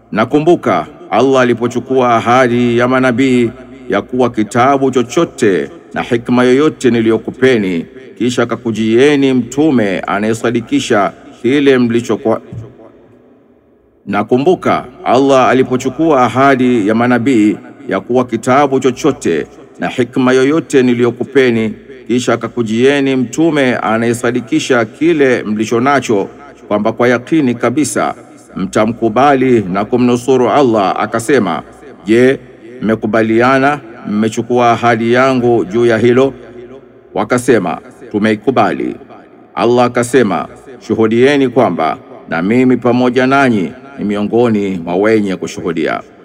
Nakumbuka Allah alipochukua ahadi ya manabii ya kuwa kitabu chochote na hikma yoyote niliyokupeni, kisha akakujieni mtume anayesadikisha kile mlichokuwa. Nakumbuka Allah alipochukua ahadi ya manabii ya kuwa kitabu chochote na hikma yoyote niliyokupeni, kisha akakujieni mtume anayesadikisha kile mlicho nacho, kwamba kwa yakini kabisa mtamkubali na kumnusuru Allah. Akasema, je, mmekubaliana mmechukua ahadi yangu juu ya hilo? Wakasema, tumeikubali. Allah akasema, shuhudieni kwamba na mimi pamoja nanyi ni miongoni mwa wenye kushuhudia.